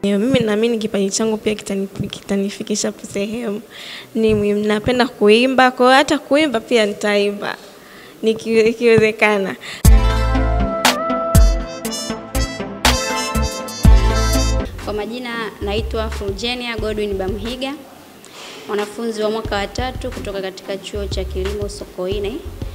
Mimi naamini kipaji changu pia kitani- kitanifikisha sehemu. Ni muhimu, napenda kuimba, kwa hiyo hata kuimba pia nitaimba niki- ikiwezekana. Kwa majina naitwa Fulgenia Godwin Bamhiga, mwanafunzi wa mwaka wa tatu kutoka katika chuo cha kilimo Sokoine.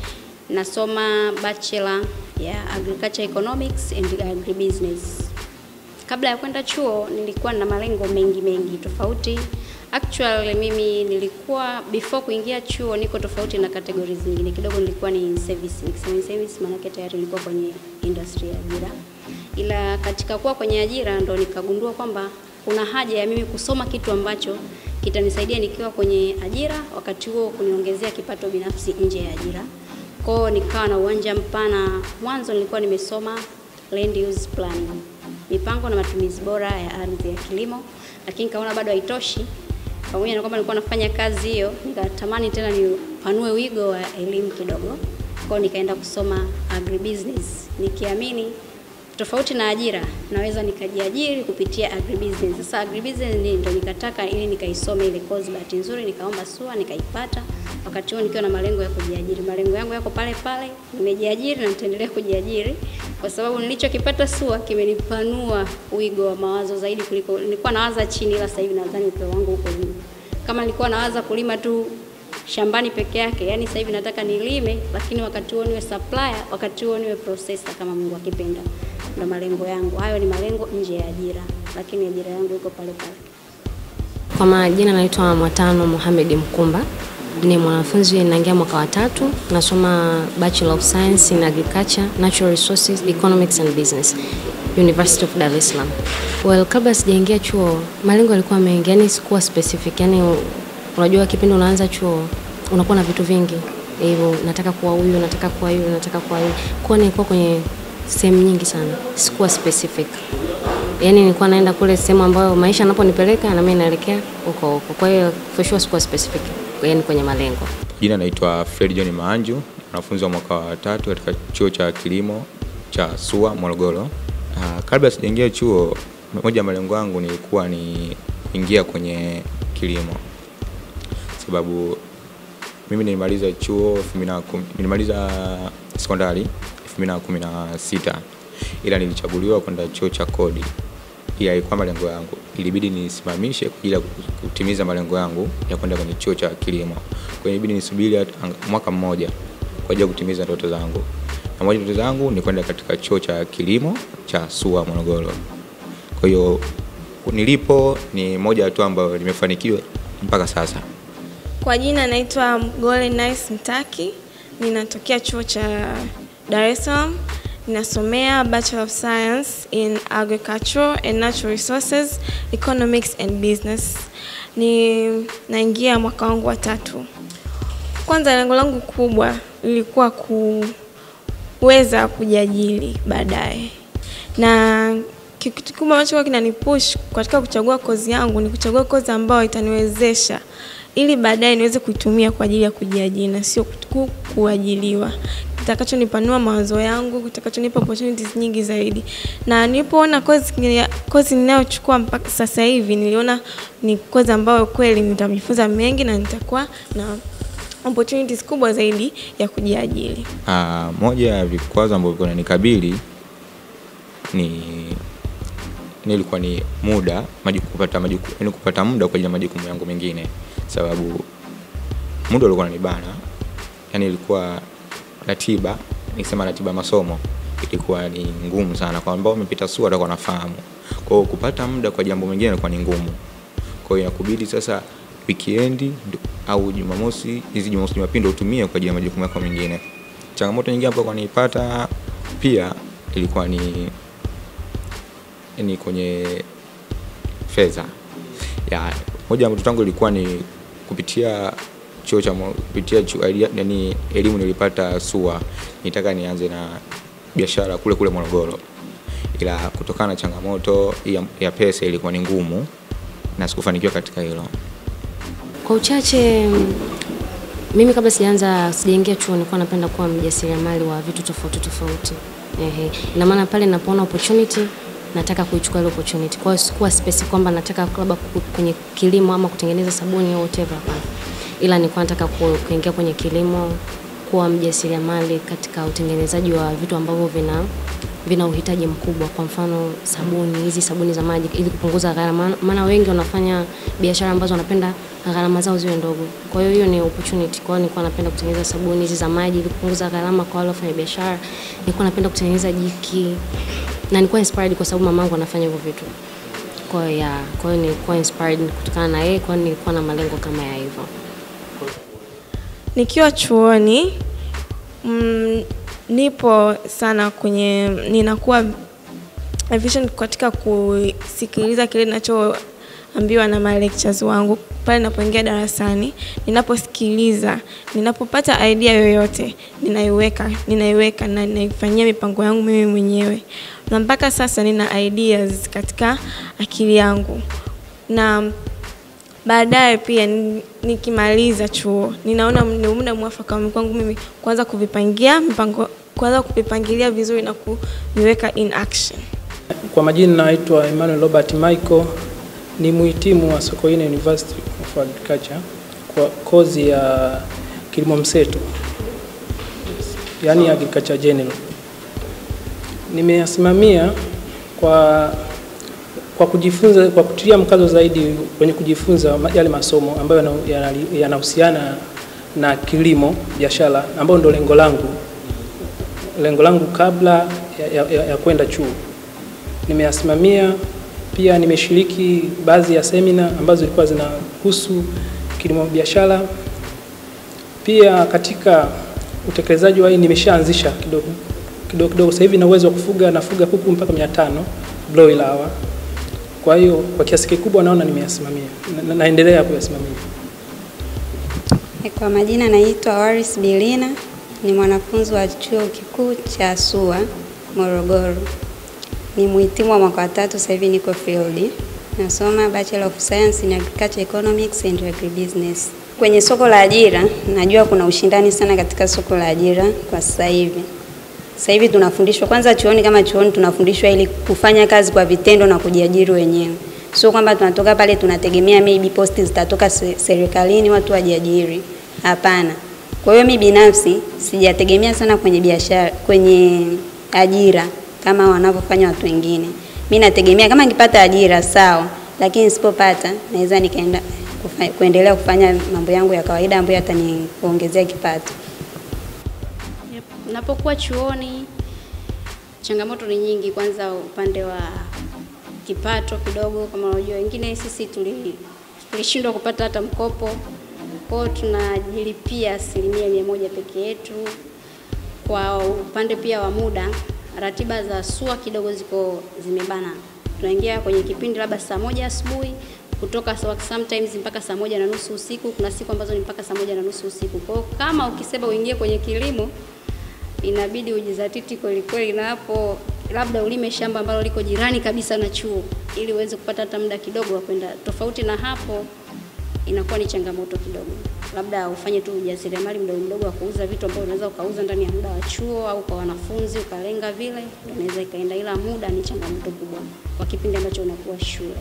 Nasoma bachelor ya Agriculture Economics and Agribusiness. Kabla ya kwenda chuo nilikuwa na malengo mengi mengi tofauti. Actually mimi nilikuwa before kuingia chuo niko tofauti na categories zingine kidogo, nilikuwa ni service. Nikisema ni service, maana yake tayari nilikuwa kwenye industry ya ajira, ila katika kuwa kwenye ajira ndo nikagundua kwamba kuna haja ya mimi kusoma kitu ambacho kitanisaidia nikiwa kwenye ajira, wakati huo kuniongezea kipato binafsi nje ya ajira. Kwao nikawa na uwanja mpana. Mwanzo nilikuwa nimesoma land use planning, mipango na matumizi bora ya ardhi ya kilimo, lakini kaona bado haitoshi. Pamoja na kwamba nilikuwa nafanya kazi hiyo, nikatamani tena nipanue wigo wa elimu kidogo. Kwao nikaenda kusoma agribusiness nikiamini tofauti na ajira naweza nikajiajiri kupitia agribusiness. Sasa agribusiness ni ndo nikataka ili nikaisome ile course, bahati nzuri nikaomba SUA nikaipata, wakati huo nikiwa na malengo ya kujiajiri. Malengo yangu yako pale pale, nimejiajiri na nitaendelea kujiajiri kwa sababu nilichokipata SUA kimenipanua wigo wa mawazo zaidi kuliko nilikuwa nawaza chini, ila sasa hivi nadhani upeo wangu uko juu. Kama nilikuwa nawaza kulima tu shambani peke yake, yani sasa hivi nataka nilime, lakini wakati huo niwe supplier, wakati huo niwe processor kama Mungu akipenda. Ndo malengo yangu hayo, ni malengo nje ya ajira, lakini ajira yangu iko pale pale. Kwa majina naitwa Mwatano Mohamed Mkumba, ni mwanafunzi naingia mwaka wa tatu, nasoma Bachelor of Science in Agriculture, Natural Resources, Economics and Business, University of Dar es Salaam. Well, kabla sijaingia chuo, malengo yalikuwa mengi, yani sikuwa specific, yani unajua kipindi unaanza chuo unakuwa na vitu vingi hivyo, nataka kuwa huyu, nataka kuwa yule, nataka kuwa yule, kwa nilikuwa kwenye sehemu nyingi sana, sikuwa specific yani nilikuwa naenda kule sehemu ambayo maisha yanaponipeleka na mimi naelekea huko huko. Kwa hiyo for sure sikuwa specific yani kwenye malengo. Jina naitwa Fred John Maanju, mwanafunzi wa mwaka wa tatu katika chuo cha kilimo cha SUA Morogoro. Uh, kabla sijaingia chuo, moja ya malengo yangu nilikuwa ni kuingia kwenye kilimo, sababu mimi nilimaliza chuo 2010 nilimaliza sekondari 2016 ila nilichaguliwa kwenda chuo cha kodi ila ilikuwa malengo yangu, ilibidi nisimamishe kwa ajili ya kutimiza malengo yangu ya kwenda kwenye chuo cha kilimo. Kwa hiyo ilibidi nisubiri hata mwaka mmoja kwa ajili ya kutimiza ndoto zangu, na moja ndoto zangu ni kwenda katika chuo cha kilimo cha SUA Morogoro. Kwa hiyo nilipo ni moja hatua ambayo nimefanikiwa mpaka sasa. Kwa jina naitwa Mgole Nice Mtaki, ninatokea chuo cha Dar es Salaam. Ninasomea Bachelor of Science in Agriculture and Natural Resources, Economics and Business. Ni naingia mwaka wangu wa tatu. Kwanza lengo langu kubwa lilikuwa kuweza kujiajiri baadaye, na kitu kikubwa ambacho kinanipush katika kuchagua kozi yangu ni kuchagua kozi ambayo itaniwezesha ili baadaye niweze kuitumia kwa ajili ya kujiajiri na sio ku- kuajiliwa, kitakachonipanua mawazo yangu, kitakachonipa opportunities nyingi zaidi. Na nilipoona kozi kozi ninayochukua mpaka sasa hivi, niliona ni kozi ambayo kweli nitajifunza mengi na nitakuwa na opportunities kubwa zaidi ya kujiajiri. Uh, moja ya vikwazo ambavyo vinanikabili ni nilikuwa ni muda majuku, kupata majuku, yani kupata muda kwa ajili ya majukumu yangu mengine, sababu muda ulikuwa unanibana, yani ilikuwa ratiba, nikisema ratiba ya masomo ilikuwa ni ngumu sana, kwa ambao wamepita SUA watakuwa nafahamu. Kwa hiyo kupata muda kwa jambo mengine ilikuwa ni ngumu, kwa hiyo inakubidi sasa weekend au Jumamosi, hizi Jumamosi Jumapili ndio utumie kwa ajili ya majukumu yako mengine. Changamoto nyingine ambayo nilipata pia ilikuwa ni ni kwenye fedha. Ya, moja ya ndoto yangu ilikuwa ni kupitia chuo cha Mo- kupitia chuo, yani elimu nilipata SUA, nitaka nianze na biashara kule kule Morogoro, ila kutokana na changamoto ya, ya pesa ilikuwa ni ngumu na sikufanikiwa katika hilo. Kwa uchache mm, mimi kabla sijaanza sijaingia chuo nilikuwa napenda kuwa mjasiriamali wa vitu tofauti tofauti. Ehe. Ina maana pale ninapoona opportunity nataka kuichukua ile opportunity. Kwa hiyo sikuwa specific kwamba nataka labda ku- kwenye kilimo ama kutengeneza sabuni au whatever, hapana. Ila nilikuwa nataka ku- kuingia kwenye kilimo, kuwa mjasiriamali katika utengenezaji wa vitu ambavyo vina vina uhitaji mkubwa, kwa mfano sabuni, hizi sabuni za maji, ili kupunguza gharama, maana wengi wanafanya biashara ambazo wanapenda gharama zao ziwe ndogo. Kwa hiyo hiyo ni opportunity. Kwa hiyo nilikuwa napenda kutengeneza sabuni hizi za maji ili kupunguza gharama kwa wale wafanya biashara. Nilikuwa napenda kutengeneza jiki na nilikuwa inspired kwa sababu mamangu anafanya hivyo vitu. Kwa hiyo ya, kwa hiyo nilikuwa inspired kutokana na yeye, kwa hiyo nilikuwa na malengo kama ya hivyo. Nikiwa chuoni mm, nipo sana kwenye ninakuwa efficient katika kusikiliza kile ninachoambiwa na ma lectures wangu pale ninapoingia darasani, ninaposikiliza, ninapopata idea yoyote ninaiweka, ninaiweka na ninaifanyia mipango yangu mimi mwenyewe, na mpaka sasa nina ideas katika akili yangu na baadaye pia ni- nikimaliza chuo ninaona ni muda mwafaka kwangu mimi kuanza kuvipangia mipango kuanza kuvipangilia vizuri na kuviweka in action. Kwa majina naitwa Emmanuel Robert Michael, ni muhitimu wa Sokoine University of Agriculture kwa kozi ya kilimo mseto, yaani agriculture general. Nimeyasimamia kwa kwa kujifunza, kwa kutilia mkazo zaidi kwenye kujifunza ma- yale masomo ambayo yana- yana- yanahusiana na kilimo biashara, ambayo ndo lengo langu lengo langu kabla ya, ya, ya, ya kwenda chuo nimeyasimamia. Pia nimeshiriki baadhi ya semina ambazo zilikuwa zinahusu kilimo biashara. Pia katika utekelezaji wa hii nimeshaanzisha kidogo kidogo kidogo. Sasa hivi na uwezo wa kufuga, nafuga kuku mpaka 500 broiler hawa. Kwa hiyo kwa kiasi kikubwa naona nimeyasimamia na, na, naendelea kuyasimamia. Kwa majina naitwa Waris Bilina, ni mwanafunzi wa chuo kikuu cha SUA Morogoro. Ni mhitimu wa mwaka wa tatu, sasa hivi niko field. Nasoma Bachelor of Science in Agriculture Economics and Agribusiness. Kwenye soko la ajira, najua kuna ushindani sana katika soko la ajira kwa sasa hivi. Sasa hivi tunafundishwa kwanza chuoni, kama chuoni tunafundishwa ili kufanya kazi kwa vitendo na kujiajiri wenyewe, sio kwamba tunatoka pale tunategemea maybe posti zitatoka se- serikalini watu wajiajiri. Hapana. Kwa hiyo mi binafsi sijategemea sana kwenye biashara, kwenye ajira kama wanavyofanya watu wengine. Mi nategemea kama nikipata ajira sawa, lakini nisipopata naweza nikaenda kufa, kuendelea kufanya mambo yangu ya kawaida ambayo yataniongezea kipato. Yep. Napokuwa chuoni changamoto ni nyingi. Kwanza upande wa kipato kidogo, kama unajua wengine sisi tuli tulishindwa kupata hata mkopo, kwa hiyo tunajilipia asilimia mia moja peke yetu. Kwa upande pia wa muda, ratiba za SUA kidogo ziko zimebana. Tunaingia kwenye kipindi labda saa moja asubuhi kutoka saa- sometimes mpaka saa moja na nusu usiku. Kuna siku ambazo ni mpaka saa moja na nusu usiku. Kwa hiyo kama ukisema uingie kwenye kilimo inabidi ujizatiti kweli kweli, na hapo labda ulime shamba ambalo liko jirani kabisa na chuo ili uweze kupata hata muda kidogo wa kwenda. Tofauti na hapo inakuwa ni changamoto kidogo, labda ufanye tu ujasiriamali mdogo mdogo wa kuuza vitu ambavyo unaweza ukauza ndani ya muda wa chuo au kwa wanafunzi ukalenga vile, ndio unaweza ikaenda, ila muda ni changamoto kubwa kwa kipindi ambacho unakuwa shule.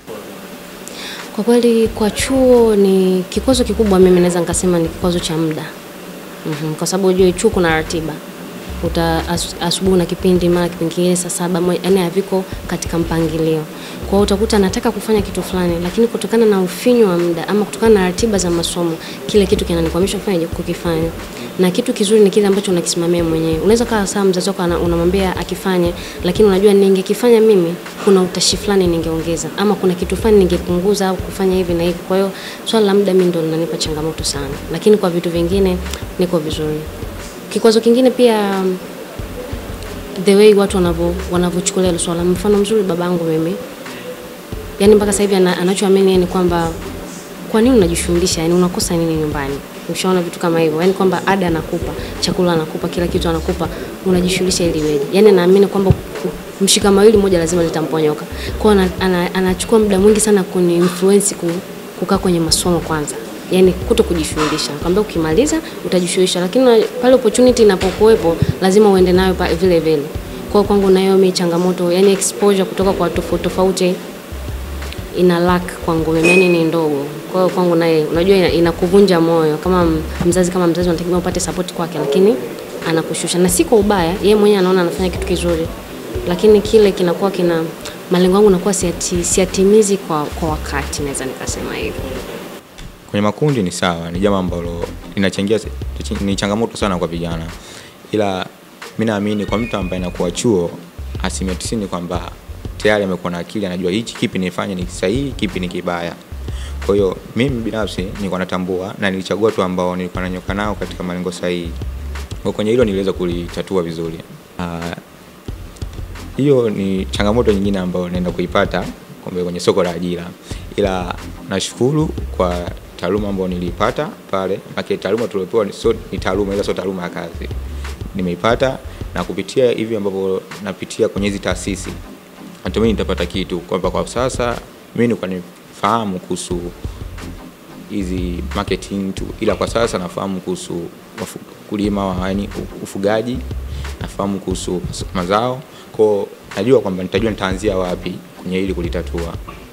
Kwa kweli kwa chuo ni kikwazo kikubwa, mimi naweza nikasema ni kikwazo cha muda. mm Kwa sababu unajua chuo kuna ratiba uta as, asubuhi na kipindi mara kipindi kingine saa saba moja, yani haviko katika mpangilio. Kwa hiyo utakuta nataka kufanya kitu fulani, lakini kutokana na ufinyu wa muda ama kutokana na ratiba za masomo, kile kitu kinanikwamisha kufanya kukifanya. Na kitu kizuri ni kile ambacho unakisimamia mwenyewe. Unaweza kaa saa mzazi wako ana- unamwambia akifanye, lakini unajua ningekifanya mimi, kuna utashi fulani ningeongeza ama kuna kitu fulani ningepunguza au kufanya hivi na hivi. Kwa hiyo swala la muda mimi ndo linanipa changamoto sana, lakini kwa vitu vingine niko vizuri. Kikwazo kingine pia the way watu wanavyo wanavyochukulia hilo swala. Mfano mzuri babangu mimi, yani mpaka sasa hivi ana, anachoamini yeye ni kwamba kwa nini unajishughulisha, yani unakosa nini nyumbani? Ushaona vitu kama hivyo, yani kwamba ada anakupa, chakula anakupa, kila kitu anakupa, unajishughulisha ili weje? Yani anaamini kwamba mshika mawili moja lazima litamponyoka. Kwa hiyo ana, ana, anachukua muda mwingi sana kuni influence ku, kukaa kwenye masomo kwanza yani kuto kujishughulisha. Nakwambia ukimaliza utajishughulisha, lakini na- pale opportunity inapokuwepo lazima uende nayo pa- vile vile. Kwa hiyo kwangu nayo mimi changamoto, yani exposure kutoka kwa tofauti tofauti ina lack kwangu mimi, yani ni ndogo. Kwa hiyo kwangu naye unajua ina- inakuvunja moyo kama m- mzazi, kama mzazi unategemea upate support kwake, lakini anakushusha, na si kwa ubaya, yeye mwenyewe anaona anafanya kitu kizuri, lakini kile kinakuwa kina malengo yangu nakuwa siati, siatimizi kwa, kwa wakati, naweza nikasema hivyo. Kwenye makundi ni sawa, ni jambo ambalo linachangia, ni changamoto sana kwa vijana, ila mi naamini kwa mtu ambaye anakuwa chuo, asilimia tisini kwamba tayari amekuwa na akili, anajua hichi kipi nifanye ni sahihi, kipi ni kibaya. Kwa hiyo mimi binafsi nilikuwa natambua na nilichagua watu ambao nilikuwa nanyoka nao katika malengo sahihi. Kwa kwenye hilo niliweza kulitatua vizuri. Ah, hiyo ni changamoto nyingine ambayo naenda kuipata kumbe kwenye soko la ajira, ila nashukuru kwa taaluma ambayo niliipata pale. Maana taaluma tuliopewa ni, so, ni taaluma ila sio taaluma ya kazi, nimeipata na kupitia hivi ambavyo napitia kwenye hizi taasisi, natumai nitapata kitu kwamba kwa sasa mimi nilikuwa nifahamu kuhusu hizi marketing tu, ila kwa sasa nafahamu kuhusu wafu- kulima wa yani ufugaji, nafahamu kuhusu mazao kwao, najua kwamba nitajua nitaanzia wapi kwenye hili kulitatua.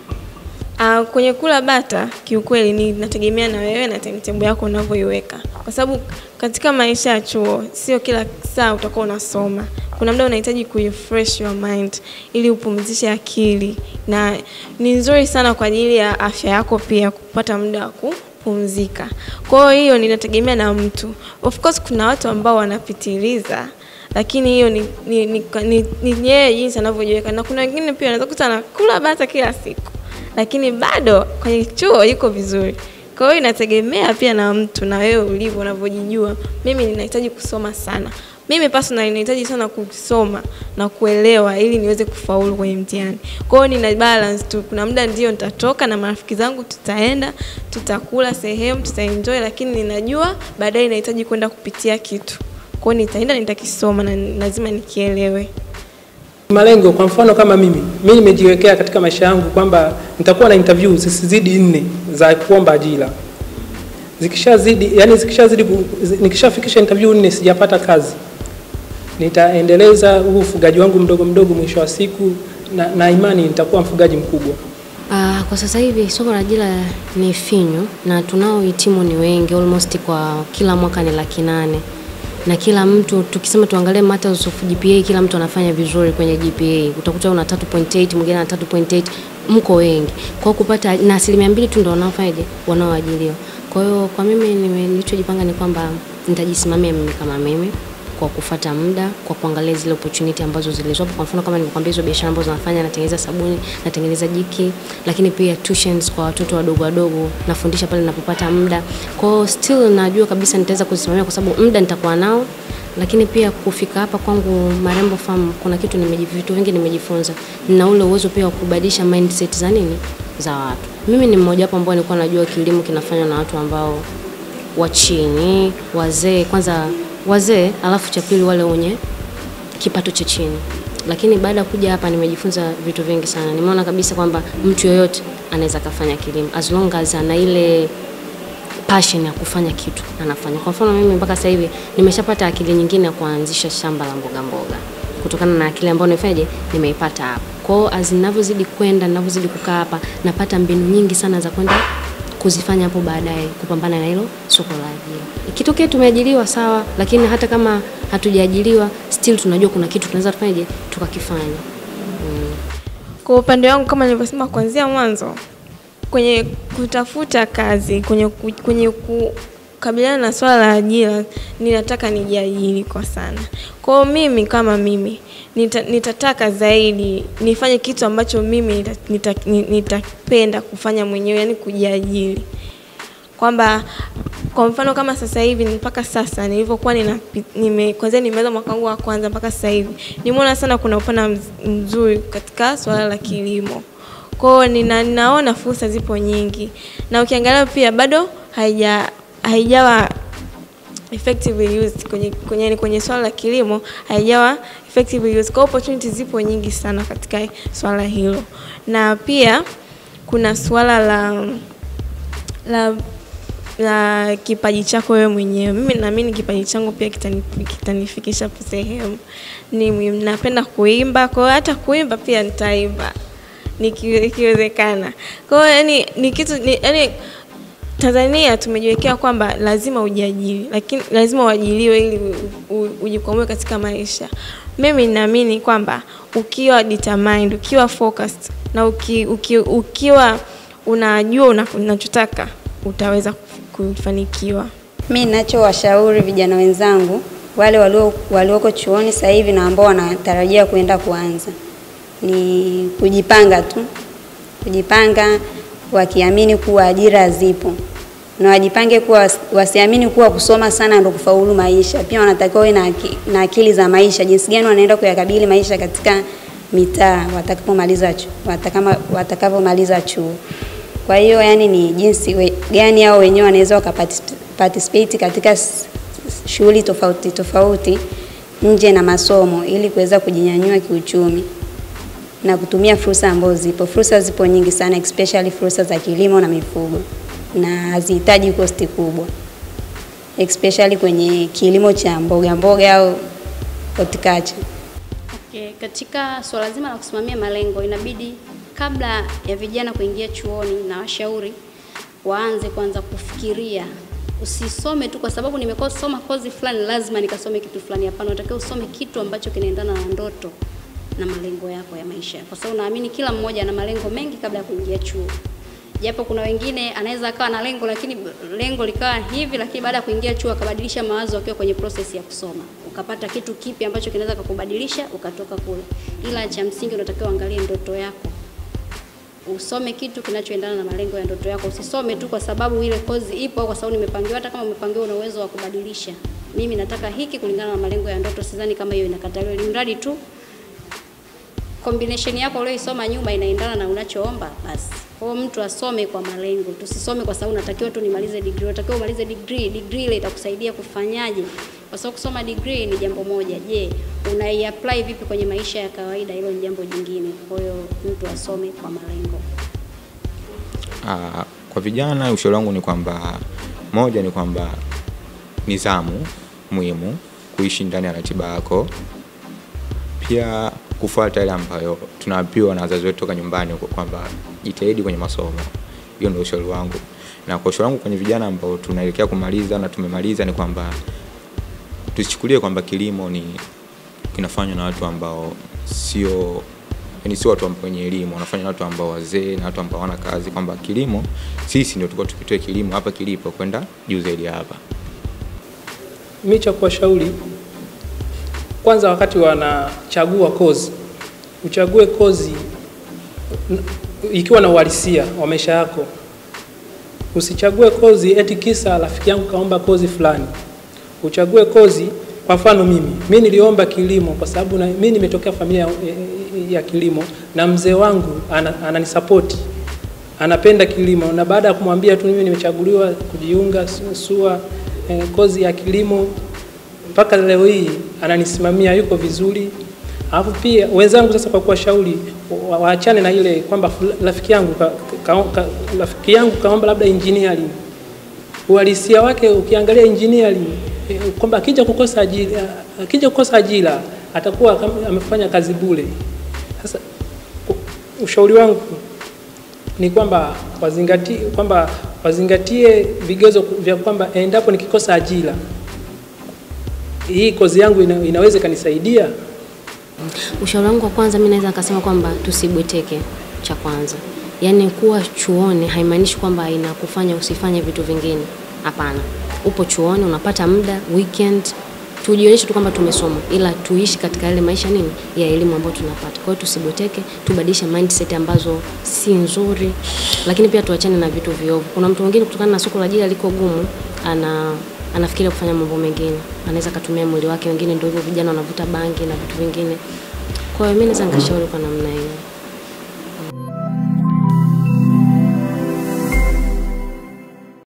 Uh, kwenye kula bata kiukweli ni nategemea na wewe na timetable yako unavyoiweka, kwa sababu katika maisha ya chuo sio kila saa utakuwa unasoma. Kuna muda unahitaji kurefresh your mind ili upumzishe akili, na ni nzuri sana kwa ajili ya afya yako pia kupata muda wa kupumzika. Kwa hiyo hiyo ninategemea na mtu. Of course kuna watu ambao wanapitiliza lakini hiyo ni ni, ni, ni, ni yeye jinsi anavyojiweka, na kuna wengine pia wanaweza kuta anakula bata kila siku lakini bado kwenye chuo yuko vizuri. Kwa hiyo inategemea pia na mtu na wewe ulivyo unavyojijua. Mimi ninahitaji kusoma sana. Mimi personally ninahitaji sana kusoma na kuelewa ili niweze kufaulu kwenye mtihani. Kwa hiyo nina balance tu. Kuna muda ndio nitatoka na marafiki zangu tutaenda, tutakula sehemu, tutaenjoy lakini ninajua baadaye nahitaji kwenda kupitia kitu. Kwa hiyo nitaenda nitakisoma na lazima nikielewe. Malengo kwa mfano kama mimi, mimi nimejiwekea katika maisha yangu kwamba nitakuwa na interview zisizidi nne za kuomba ajira. Zikishazidi, yani zikishazidi, ku- zi- nikishafikisha interview nne sijapata kazi, nitaendeleza huu ufugaji wangu mdogo mdogo, mwisho wa siku na, na imani nitakuwa mfugaji mkubwa. Uh, kwa sasa hivi soko la ajira ni finyu na tunaohitimu ni wengi, almost kwa kila mwaka ni laki nane na kila mtu tukisema tuangalie matters of GPA, kila mtu anafanya vizuri kwenye GPA. Utakuta una 3.8 mwingine ana 3.8, mko wengi. Kwa hiyo kupata na asilimia mbili tu ndio wanaofanyaje wanaoajiriwa. Kwa hiyo kwa mimi nime- nilichojipanga ni kwamba nitajisimamia mimi kama mimi kwa kufata muda, kwa kuangalia zile opportunity ambazo zilizopo. Kwa mfano kama nilivyokuambia hizo biashara ambazo nafanya, natengeneza sabuni, natengeneza jiki, lakini pia tuitions kwa watoto wadogo wadogo, nafundisha pale ninapopata muda. Kwa hiyo still najua kabisa nitaweza kusimamia kwa sababu muda nitakuwa nao, lakini pia kufika hapa kwangu Marembo Farm kuna kitu nimeji, vitu vingi nimejifunza. Nina ule uwezo pia wa kubadilisha mindset za nini za watu. Mimi ni mmoja wapo ambao nilikuwa najua kilimo kinafanywa na watu ambao wa chini, wazee kwanza, wazee alafu cha pili wale wenye kipato cha chini. Lakini baada ya kuja hapa nimejifunza vitu vingi sana. Nimeona kabisa kwamba mtu yoyote anaweza kafanya kilimo as long as ana ile passion ya kufanya kitu anafanya. Kwa mfano mimi mpaka sasa hivi nimeshapata akili nyingine ya kuanzisha shamba la mboga mboga kutokana na akili ambayo nimefanyaje nimeipata hapa. Kwa hiyo as ninavyozidi kwenda, ninavyozidi kukaa hapa, napata mbinu nyingi sana za kwenda kuzifanya hapo baadaye kupambana na hilo soko la ajira. Ikitokea tumeajiriwa sawa, lakini hata kama hatujaajiriwa still tunajua kuna kitu tunaweza tufanyaje tukakifanya. Kwa upande wangu kama nilivyosema kuanzia mwanzo, kwenye kutafuta kazi, kwenye, ku- kwenye kukabiliana na swala la ajira, ninataka nijiajiri kwa sana. Kwa hiyo mimi kama mimi nita, nitataka zaidi nifanye kitu ambacho mimi nita- nita- ni- nitapenda kufanya mwenyewe, yani kujiajiri kwamba kwa mfano kama sasa hivi mpaka sasa nilivyokuwa nina nime kwanza nimeanza mwaka wangu wa kwanza mpaka sasa hivi nimeona sana kuna upana mz- mzuri katika swala la kilimo. Kwa hiyo nina, ninaona fursa zipo nyingi na ukiangalia pia bado haija haijawa effectively used kwenye kwenye, yani kwenye swala la kilimo haijawa effectively used. Kwa hiyo opportunities zipo nyingi sana katika swala hilo, na pia kuna swala la la na kipaji chako wewe mwenyewe. Mimi naamini kipaji changu pia kitani, kitanifikisha sehemu. Ni napenda kuimba, kwa hiyo hata kuimba pia nitaimba niki- ikiwezekana. Kwa hiyo yani ni kitu ni, yani Tanzania tumejiwekea kwamba lazima ujiajiri, lakini lazima uajiriwe ili u- u- ujikwamue katika maisha. Mimi naamini kwamba ukiwa determined, ukiwa focused na uki, uki, ukiwa unajua una- unachotaka utaweza kuf- kufanikiwa. Mi ninachowashauri vijana wenzangu wale walio walioko chuoni sasa hivi na ambao wanatarajia kuenda kuanza ni kujipanga tu, kujipanga wakiamini kuwa ajira zipo na wajipange kuwa wasiamini kuwa kusoma sana ndio kufaulu maisha. Pia wanatakiwa wawe na, aki- na akili za maisha, jinsi gani wanaenda kuyakabili maisha katika mitaa watakapomaliza chu- watakama watakapomaliza chuo. Kwa hiyo yani ni jinsi we, gani hao wenyewe wanaweza wakaparticipate katika s- shughuli tofauti tofauti nje na masomo ili kuweza kujinyanyua kiuchumi na kutumia fursa ambazo zipo. Fursa zipo nyingi sana, especially fursa za kilimo na mifugo, na hazihitaji kosti kubwa, especially kwenye kilimo cha mboga mboga au horticulture. Okay, katika swala zima la kusimamia malengo inabidi kabla ya vijana kuingia chuoni na washauri waanze kwanza kufikiria. Usisome tu kwa sababu nimesoma kozi fulani lazima nikasome kitu fulani. Hapana, unatakiwa usome kitu ambacho kinaendana na ndoto na malengo yako ya maisha, kwa sababu naamini kila mmoja ana malengo mengi kabla ya kuingia chuo. Japo kuna wengine anaweza akawa na lengo lakini lengo likawa hivi, lakini baada ya kuingia chuo akabadilisha mawazo akiwa kwenye process ya kusoma, ukapata kitu kipi ambacho kinaweza kukubadilisha ukatoka kule. Ila cha msingi unatakiwa uangalie ndoto yako, usome kitu kinachoendana na malengo ya ndoto yako. Usisome tu kwa sababu ile kozi ipo au kwa sababu nimepangiwa. Hata kama umepangiwa, una uwezo wa kubadilisha. Mimi nataka hiki kulingana na malengo ya ndoto, sidhani kama hiyo inakataliwa, ili mradi tu combination yako ulioisoma nyuma inaendana na unachoomba basi. Kwa hiyo mtu asome kwa malengo, tusisome kwa sababu natakiwa tu nimalize degree. Unatakiwa umalize degree, degree ile itakusaidia kufanyaje? Kwa sababu kusoma degree ni jambo moja, je, unaiapply vipi kwenye maisha ya kawaida? Hilo ni jambo jingine. Kwa hiyo mtu asome kwa malengo. Ah, kwa vijana ushauri wangu ni kwamba moja ni kwamba nidhamu muhimu, kuishi ndani ya ratiba yako, pia kufuata yale ambayo tunaambiwa na wazazi wetu toka nyumbani huko kwamba jitahidi kwenye masomo. Hiyo ndio ushauri wangu, na kwa ushauri wangu kwenye vijana ambao tunaelekea kumaliza na tumemaliza ni kwamba tusichukulie kwamba kilimo ni kinafanywa na watu ambao sio yani sio watu ambao wenye elimu, wanafanya na watu ambao wazee na watu ambao hawana kazi, kwamba kilimo sisi ndio tulikuwa tukitoe kilimo hapa kilipo kwenda juu zaidi ya hapa. mi cha kuwashauri kwanza, wakati wanachagua kozi, uchague kozi n- ikiwa na uhalisia wa maisha yako. Usichague kozi eti kisa rafiki yangu kaomba kozi fulani. Uchague kozi, kwa mfano mimi, mi niliomba kilimo kwa sababu na- mi nimetokea familia ya, ya kilimo na mzee wangu ana- ananisapoti anapenda kilimo, na baada ya kumwambia tu mimi nimechaguliwa kujiunga su- SUA eh, kozi ya kilimo mpaka leo hii ananisimamia, yuko vizuri. Alafu pia wenzangu sasa, kwa kuwashauri wa- waachane na ile kwamba fula- rafiki yangu ka, ka, ka, rafiki yangu kaomba labda engineering. Uhalisia wake ukiangalia engineering eh, kwamba akija kukosa ajira, akija kukosa ajira atakuwa kama amefanya kazi bure. Sasa ku- ushauri wangu ni kwamba wazingatie kwamba wazingatie vigezo vya kwamba endapo nikikosa ajira hii kozi yangu ina, inaweza ikanisaidia. Ushauri wangu wa kwanza, mimi naweza nikasema kwamba tusibweteke. Cha kwanza, yaani kuwa chuoni haimaanishi kwamba inakufanya usifanye vitu vingine. Hapana, upo chuoni, unapata muda weekend, tujionyeshe tu kwamba tumesoma, ila tuishi katika yale maisha nini ya elimu ambayo tunapata. Kwa hiyo tusibweteke, tubadilishe mindset ambazo si nzuri, lakini pia tuachane na vitu viovu. Kuna mtu mwingine kutokana na soko la ajira liko gumu, ana anafikiria kufanya mambo mengine, anaweza akatumia mwili wake. Wengine ndio hivyo, vijana wanavuta bangi na vitu vingine. Kwa hiyo mimi naweza nikashauri kwa namna hiyo.